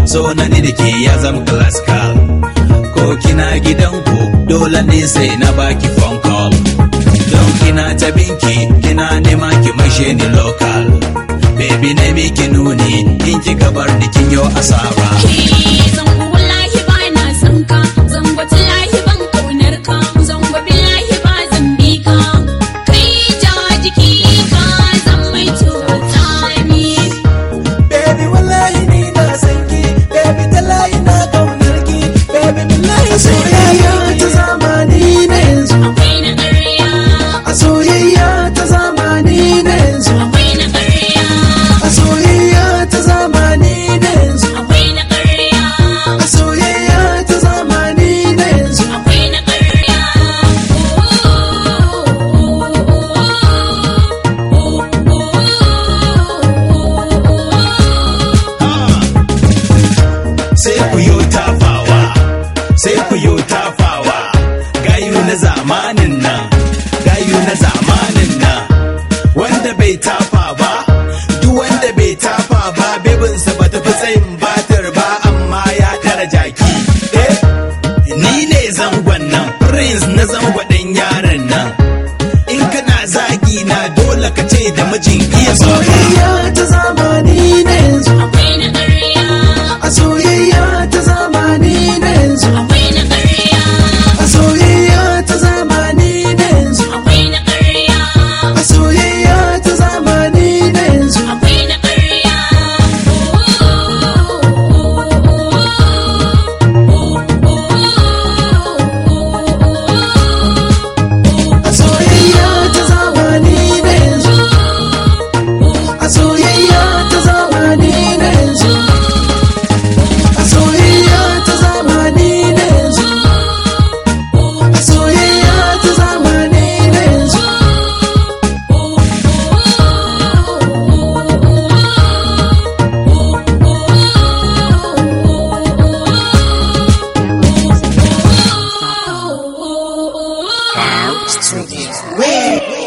so na ni da ke ya zama classical ko kina gidanku dole ne sai na baki phone call don kina ta binki kina nema ki maishe ni local baby na miki nuni in kika bar ni kin yo asara zango wallahi ba na son ka zango tallahi ban kaunar ka zango billahi ba zan bi ka kai ja jiki ka zan mai cuta ni Baby wallahi ni na san ki Baby talahi na kaunar ki Baby billahi soyayya ta zamani na yanzu akwai na ƙarya A soyayya ta zamani na yanzu akwai na ƙarya A soyayya ta zamani na yanzu akwai na ƙarya A soyayya ta zamani na yanzu akwai na ƙarya sai ku yo tafawa sai ku yo tafawa gayu na zamanin nan gayu na zamanin nan wanda bai tafa ba duk wanda bai tafa ba bebinsa ba tafi tsayin batar ba amma ya tara jaki eh ni ne zangon nan prince na zango ɗan yaron nan in kana zagi na dole ka ce da mijin iya soyayya Soyayya ta zamani na yanzu akwai na ƙarya A soyayya ta zamani na yanzu akwai na ƙarya A soyayya ta zamani na yanzu akwai na ƙarya A soyayya ta zamani na yanzu akwai na ƙarya A soyayya ta zamani na yanzu A soyayya ta zamani na yanzu A soyayya ta zamani na yanzu A soyayya ta zamani na yanzu Oh, Wait.